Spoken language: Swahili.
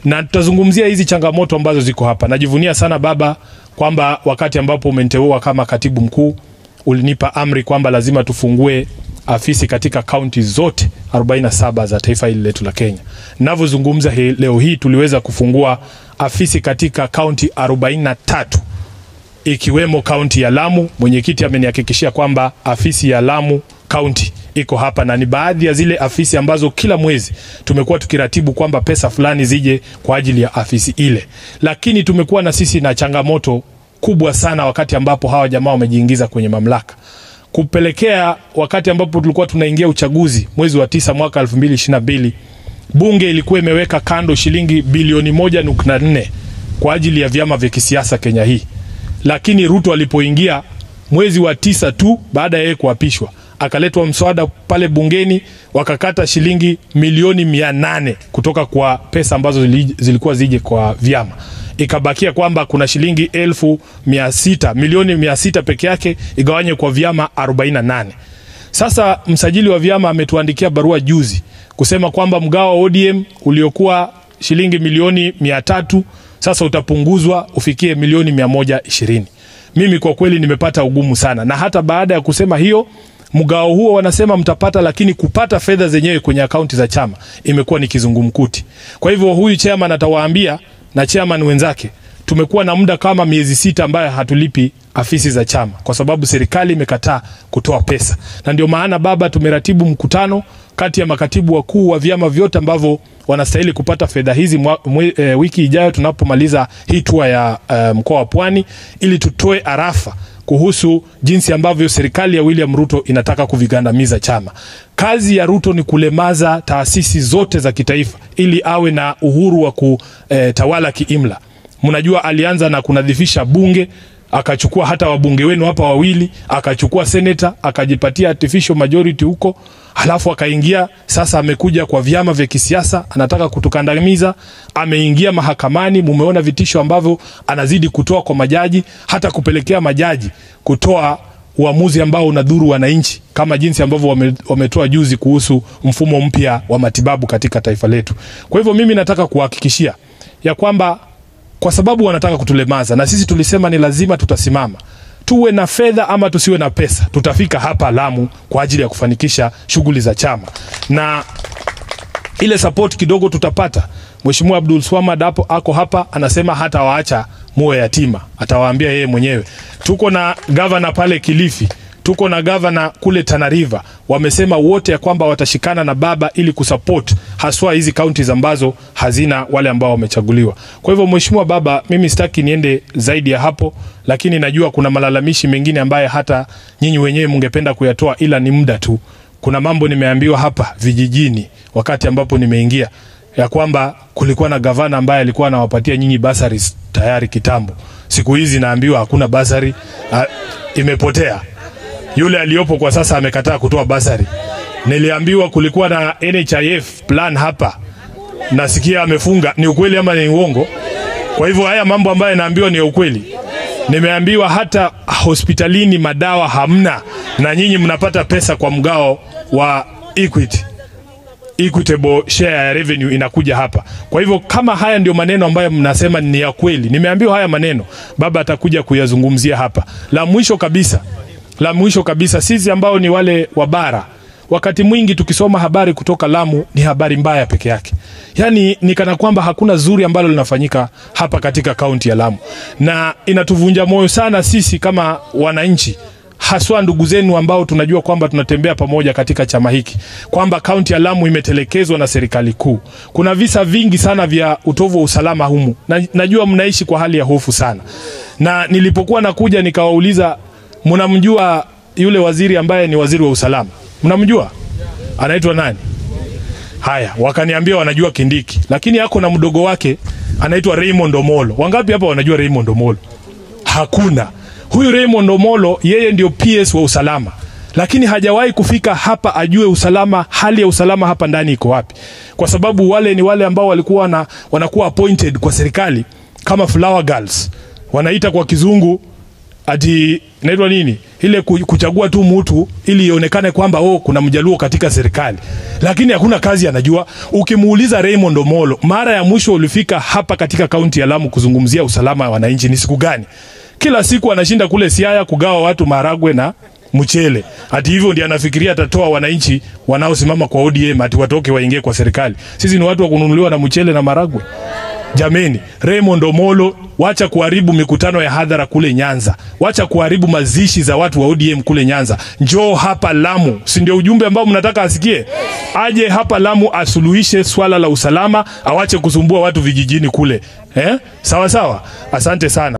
na tutazungumzia hizi changamoto ambazo ziko hapa. Najivunia sana baba kwamba wakati ambapo umeniteua kama katibu mkuu ulinipa amri kwamba lazima tufungue afisi katika kaunti zote 47 za taifa hili letu la Kenya. Ninavyozungumza hii, leo hii tuliweza kufungua afisi katika kaunti 43 ikiwemo kaunti ya Lamu. Mwenyekiti amenihakikishia kwamba afisi ya Lamu kaunti iko hapa na ni baadhi ya zile afisi ambazo kila mwezi tumekuwa tukiratibu kwamba pesa fulani zije kwa ajili ya afisi ile, lakini tumekuwa na sisi na changamoto kubwa sana wakati ambapo hawa jamaa wamejiingiza kwenye mamlaka kupelekea wakati ambapo tulikuwa tunaingia uchaguzi mwezi wa tisa mwaka 2022 bunge ilikuwa imeweka kando shilingi bilioni moja nukta nne kwa ajili ya vyama vya kisiasa Kenya hii, lakini Ruto alipoingia mwezi wa tisa tu baada ya yeye kuapishwa akaletwa mswada pale bungeni wakakata shilingi milioni mia nane kutoka kwa pesa ambazo zili- zilikuwa zije kwa vyama ikabakia kwamba kuna shilingi elfu mia sita milioni mia sita peke yake igawanye kwa vyama 48 sasa msajili wa vyama ametuandikia barua juzi kusema kwamba mgao wa ODM uliokuwa shilingi milioni mia tatu sasa utapunguzwa ufikie milioni mia moja ishirini. Mimi kwa kweli nimepata ugumu sana, na hata baada ya kusema hiyo mgao huo wanasema mtapata, lakini kupata fedha zenyewe kwenye akaunti za chama imekuwa ni kizungumkuti. Kwa hivyo huyu chairman atawaambia na chairman wenzake tumekuwa na muda kama miezi sita ambayo hatulipi afisi za chama kwa sababu serikali imekataa kutoa pesa, na ndio maana baba, tumeratibu mkutano kati ya makatibu wakuu wa vyama vyote ambavyo wanastahili kupata fedha hizi mwa, mwe, e, wiki ijayo tunapomaliza hii tour ya e, mkoa wa Pwani ili tutoe arafa kuhusu jinsi ambavyo serikali ya William Ruto inataka kuvigandamiza chama. Kazi ya Ruto ni kulemaza taasisi zote za kitaifa ili awe na uhuru wa kutawala kiimla. Mnajua alianza na kunadhifisha bunge akachukua hata wabunge wenu hapa wawili, akachukua seneta, akajipatia artificial majority huko, halafu akaingia sasa, amekuja kwa vyama vya kisiasa, anataka kutukandamiza. Ameingia mahakamani, mumeona vitisho ambavyo anazidi kutoa kwa majaji, hata kupelekea majaji kutoa uamuzi ambao unadhuru wananchi kama jinsi ambavyo wame, wametoa juzi kuhusu mfumo mpya wa matibabu katika taifa letu. Kwa hivyo mimi nataka kuhakikishia ya kwamba kwa sababu wanataka kutulemaza, na sisi tulisema ni lazima tutasimama, tuwe na fedha ama tusiwe na pesa, tutafika hapa Lamu kwa ajili ya kufanikisha shughuli za chama, na ile support kidogo tutapata. Mheshimiwa Abdul Swamad hapo ako hapa, anasema hata waacha muwe yatima, atawaambia yeye mwenyewe. Tuko na gavana pale Kilifi, tuko na gavana kule Tana River, wamesema wote ya kwamba watashikana na baba ili kusupport haswa hizi counties ambazo hazina wale ambao wamechaguliwa. Kwa hivyo Mheshimiwa Baba, mimi sitaki niende zaidi ya hapo, lakini najua kuna malalamishi mengine ambaye hata nyinyi wenyewe mngependa kuyatoa, ila ni muda tu. Kuna mambo nimeambiwa hapa vijijini wakati ambapo nimeingia ya kwamba kulikuwa na gavana ambaye alikuwa anawapatia nyinyi basaris tayari kitambo. Siku hizi naambiwa hakuna basari, ha, imepotea. Yule aliyopo kwa sasa amekataa kutoa basari. Niliambiwa kulikuwa na NHIF plan hapa, nasikia amefunga. Ni ukweli ama ni uongo? Kwa hivyo haya mambo ambayo naambiwa ni ya ukweli. Nimeambiwa hata hospitalini madawa hamna, na nyinyi mnapata pesa kwa mgao wa Equity equitable share ya revenue inakuja hapa. Kwa hivyo kama haya ndio maneno ambayo mnasema ni ya kweli, nimeambiwa haya maneno, baba atakuja kuyazungumzia hapa. La mwisho kabisa, la mwisho kabisa, sisi ambao ni wale wa bara, wakati mwingi tukisoma habari kutoka Lamu ni habari mbaya peke yake, yaani ni kana kwamba hakuna zuri ambalo linafanyika hapa katika kaunti ya Lamu, na inatuvunja moyo sana sisi kama wananchi haswa ndugu zenu ambao tunajua kwamba tunatembea pamoja katika chama hiki, kwamba kaunti ya Lamu imetelekezwa na serikali kuu. Kuna visa vingi sana vya utovu wa usalama humu, na najua mnaishi kwa hali ya hofu sana, na nilipokuwa nakuja nikawauliza, mnamjua yule waziri ambaye ni waziri wa usalama? Mnamjua? Anaitwa nani? Haya, wakaniambia wanajua Kindiki, lakini ako na mdogo wake anaitwa Raymond Omolo. Wangapi hapa wanajua Raymond Omolo? Hakuna. Huyu Raymond Omolo yeye ndio PS wa usalama, lakini hajawahi kufika hapa ajue usalama, hali ya usalama hapa ndani iko wapi, kwa sababu wale ni wale ambao walikuwa na, wanakuwa appointed kwa serikali kama flower girls, wanaita kwa kizungu ati naitwa nini, ile ku- kuchagua tu mtu ili ionekane kwamba oh, kuna mjaluo katika serikali, lakini hakuna kazi anajua. Ukimuuliza Raymond Omolo, mara ya mwisho ulifika hapa katika kaunti ya Lamu kuzungumzia usalama wa wananchi ni siku gani? Kila siku anashinda kule Siaya kugawa watu maragwe na mchele. Hati hivyo ndiye anafikiria atatoa wananchi wanaosimama kwa ODM ati watoke waingie kwa serikali. Sisi ni watu wa kununuliwa na mchele na maragwe. Jameni, Raymond Omolo, wacha kuharibu mikutano ya hadhara kule Nyanza, wacha kuharibu mazishi za watu wa ODM kule Nyanza. Njoo hapa Lamu, si ndio ujumbe ambao mnataka asikie? Aje hapa Lamu asuluhishe swala la usalama, awache kusumbua watu vijijini kule eh? Sawa sawa, asante sana.